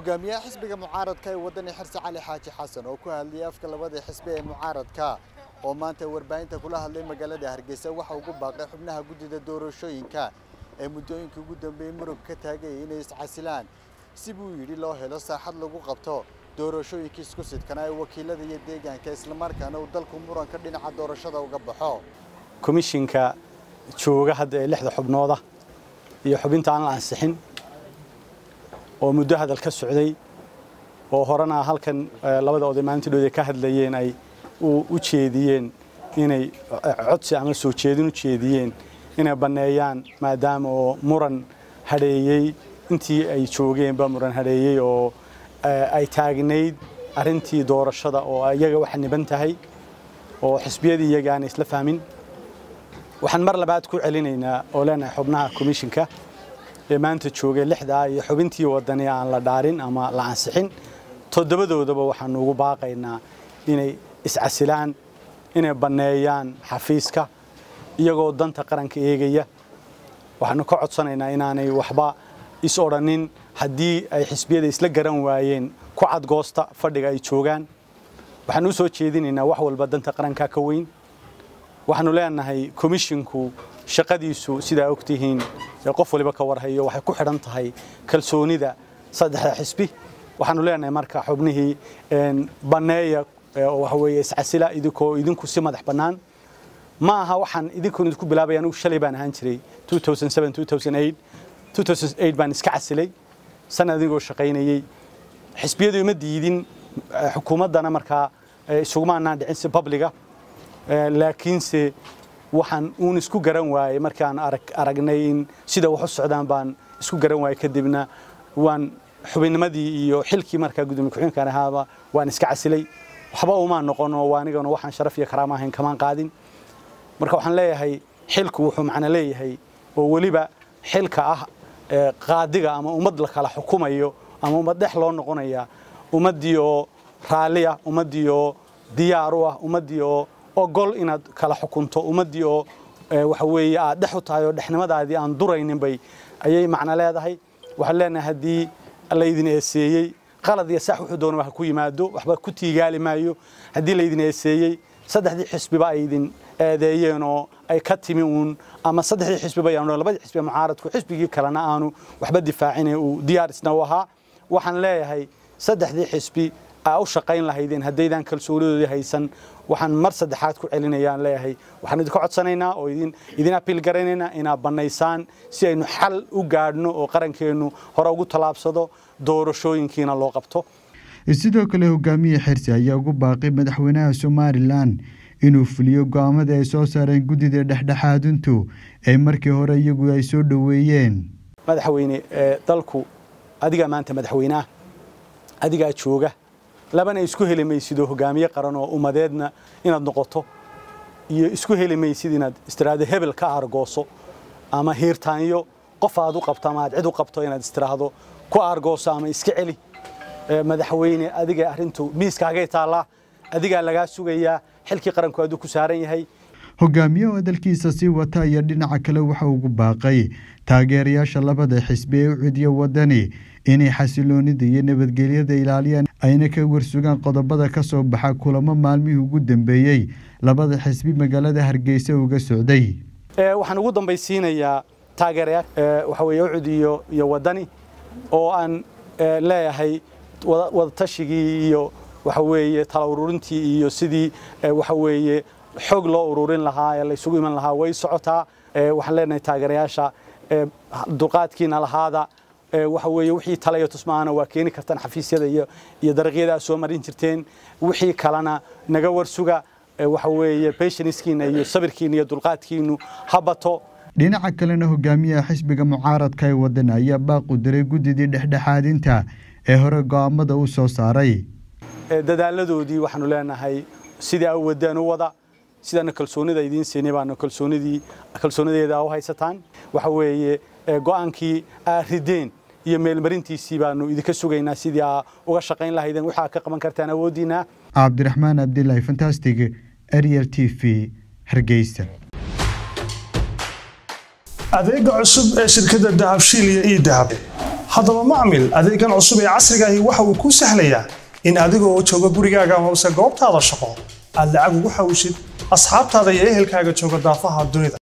hogaamiyaha xisbiga mucaaradka ee wadani xirsi cali xaaji xasan oo ku hadlayay afka labada xisbi ee mucaaradka oo maanta warbaahinta kula hadlay magaalada hargeysa waxa ugu baaqay xubnaha guddida doorashooyinka ee muddooyinkii ugu dambeeyey murug ka taagayay inay iscasilaan si buu yidhi loo helo saaxad lagu qabto doorashooyinkii isku sidkana ee wakiilada iyo deegaanka islamarkaana uu dalku muranka dhinaca doorashada uga baxo komishinka jooga hadda ee lixda xubnooda iyo xubinta aan la ansixin oo muddo hadal ka socday oo horena halkan labada oday maalintiidhood ka hadlayeen ay u jeediyeen inay codsi ama soo jeedin u jeediyeen inay banneeyaan maadaama oo muran hadheeyey intii ay joogeenba muran hadheeyey oo ay taagnayd arrintii doorashada oo iyaga waxa niban tahay oo xisbiyadii iyaga aanay isla fahmin waxaan mar labaad ku celinaynaa oo leenahay xubnaha komishinka ee maanta joogay lixdaa iyo xubintii wadani aan la dhaarin ama la ansixin toddobadoodaba waxaanu ugu baaqaynaa inay iscasilaan inay banneeyaan xafiiska iyagoo danta qaranka eegaya waxaanu ka codsanaynaa inaanay waxba is odhanin haddii ay xisbiyada isla garan waayeen ku cadgoosta fadhiga ay joogaan waxaanu u soo jeedinaynaa wax walba danta qaranka ka weyn waxaanu leenahay komishinku shaqadiisu sidaa ogtihiin qof waliba ka warhayo waxay ku xidhan tahay kalsoonida saddexda xisbi waxaanu leenahay marka xubnihii banneeya waxa weeye iscasila idinkoo idinku si madax bannaan ma aha waxaan idinkoon idinku bilaabay anigu shalay baan ahaan jiray 2007 baan iska casilay sanad adigoo shaqaynayey xisbiyadu ima diidin xukuumaddana markaa isuguma anaan dhicin si babliga laakiinse waxaan uun isku garan waayey markaan aragnay in sida wax u socdaan baan isku garan waayey kadibna waan xubinnimadii iyo xilkii markaa gudoomiye ku-xigeenkan ahaaba waan iska casilay waxba umaan noqon oo anigana waxaan sharaf iyo karaama ahayn kamaan qaadin marka waxaan leeyahay xilku wuxuu macno leeyahay oo weliba xilka ah qaadiga ama ummad la kala xukumayo ama ummad dhex loo noqonaya ummaddii oo raalli ah ummaddii oo diyaar u ah ummaddii oo ogol inaad kala xukunto ummaddii oo waxa weeye aad dhex u tahay oo dhexnimadaadii aan duraynin bay ayay macno leedahay waxaan leenahay haddii laydin eeseeyey qalad iyo sax wuxuu doona ha ku yimaado waxba ku tiigaali maayo haddii laydin eeseeyey saddexdii xisbiba ay idin eedeeyeen oo ay ka timi uun ama saddexdii xisbiba yaanu labadii xisbi mucaaradku xisbigii kalena aanu waxba difaacine uu diyaar isna u ahaa waxaan leeyahay saddexdii xisbi aa u shaqayn lahaydeen haddaydan kalsoonidoodii haysan waxaan mar saddexaad ku celinayaan leeyahay waxaan idinka codsanaynaa oo idin idin apiil garanaynaa inaad bannaysaan si aynu xal u gaadhno oo qarankeennu hore ugu tallaabsado doorashooyinkiina loo qabto sidoo kale hogaamiye xirsi ayaa ugu baaqay madaxweynaha somalilan inuu fuliyo go-aamada ay soo saareen guddida dhexdhexaadintu ee markii hore iyagu ay soo dhoweeyeen madaxweyne dalku adigaa maanta madaxweyneah adigaa jooga labana isku heli maysidoo hogaamiye qaran oo ummadeedna inaad noqoto iyo isku heli maysid inaad istiraahdo hebel ka aargooso ama hiirtaanyo qof aad u qabto ama aad cid u qabto inaad istiraahdo ku aargooso ama iska celi madaxweyne adiga arrintu miiskaagay taallaa adigaa lagaa sugayaa xilkii qaranku aduu ku saaran yahay hogaamiyaha dalkiisa sii wata iyo dhinaca kale waxa ugu baaqay taageerayaasha labada xisbi ee u cidiya wadani inay xasiloonida iyo nabadgelyada ilaaliyaan ayna ka warsugaan qodobada ka soo baxa kulamo maalmihii ugu dambeeyey labada xisbi magaalada hargeysa uga socday waxaan ugu dambaysiinayaa taageerayaa waxa weeye ucud iyo iyo wadani oo aan leeyahay wadatashigii iyo waxa weeye tala ururintii iyo sidii waxa weeye xog loo ururin lahaa ee la isugu iman lahaa way socotaa waxaan leenahay taageerayaasha dulqaadkiina lahaada waxa weeye wixii tala iyo tusmaana waa keeni kartaan xafiisyada iyo iyo dariiqyada aad soo marin jirteen wixii kalena naga warsuga waxa weeye patiencekiina iyo sabirkiina iyo dulqaadkiinu ha bato dhinaca kalena hogaamiyaha xisbiga mucaaradka ee wadani ayaa baaqu diray guddidii dhexdhexaadinta ee hore go'aamada u soo saaray dadaaladoodii waxaanu leenahay sidii a wadaan u wada sidaana kalsoonida idiin siinay baanu kalsoonidii kalsoonideeda u haysataan waxa weeye go'aankii aa rideen iyo meelmarintiisii baanu idinka sugaynaa sidii aa uga shaqayn lahaydeen waxaa ka qaban kartaan awooddiina cabdiraxmaan abdilaahi fantastic ariel t v hargeysa adeega cusub ee shirkadda dahabshiil iyo ii dahab haddaba macmil adeegan cusub ee casrigaahi waxa uu kuu sahlayaa in adigoo jooga gurigaaga amase goobtaada shaqo aad lacag ugu xawishid asxaabtaada iyo ehelkaaga jooga daafaha dunida